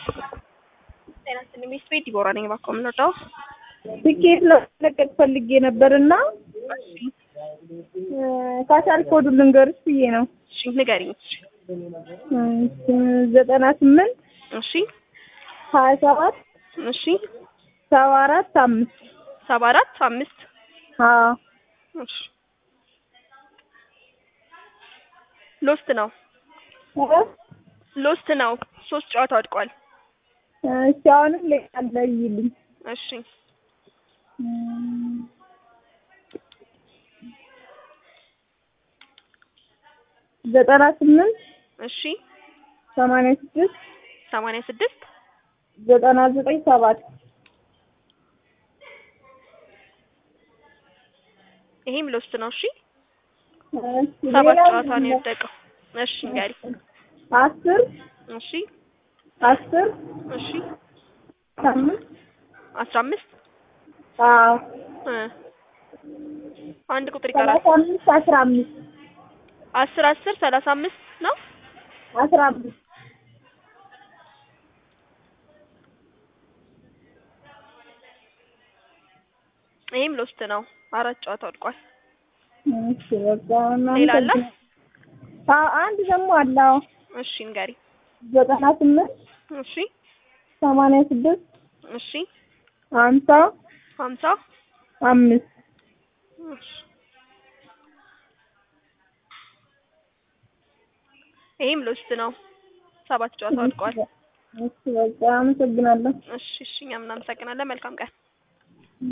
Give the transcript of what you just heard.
ጤና ይስጥልኝ ቤት ቤት ዲቦራ ነኝ። እባክዎ የምንወጣው ትኬት ለመለቀቅ ፈልጌ ነበር እና ካሻል ኮዱ ልንገርሽ ብዬ ነው። እሺ ንገሪኝ። ዘጠና ስምንት እሺ ሀያ ሰባት እሺ ሰባ አራት አምስት ሰባ አራት አምስት አዎ እሺ ሎስት ነው ሎስት ነው። ሶስት ጨዋታ ወድቋል። እሺ አሁንም ሌላ ይልኝ እሺ ዘጠና ስምንት እሺ ሰማንያ ስድስት ሰማንያ ስድስት ዘጠና ዘጠኝ ሰባት ይሄም ሎስት ነው። እሺ እሺ ሰባት ሌላ ጨዋታ ነው የወደቀው። እሺ ንገሪኝ። አስር እሺ አስር እሺ አምስት አስራ አምስት አዎ እ አንድ ቁጥር ይቀራል። ሰላሳ አምስት አስራ አምስት አስር አስር ሰላሳ አምስት ነው። አስራ አምስት ይሄም ሎስት ነው። አራት ጨዋታ ወድቋል። እሺ በቃ እናንተ ሌላ አለ? አዎ አንድ ደግሞ አለ። አዎ እሺ ንገሪኝ። ዘጠና ስምንት እሺ ሰማንያ ስድስት እሺ ሀምሳ ሀምሳ አምስት እሺ ይሄም ሎስት ነው። ሰባት ጨዋታ ወድቋል። እሺ በቃ አመሰግናለሁ። እሺ እሺ እኛም እናመሰግናለን። መልካም ቀን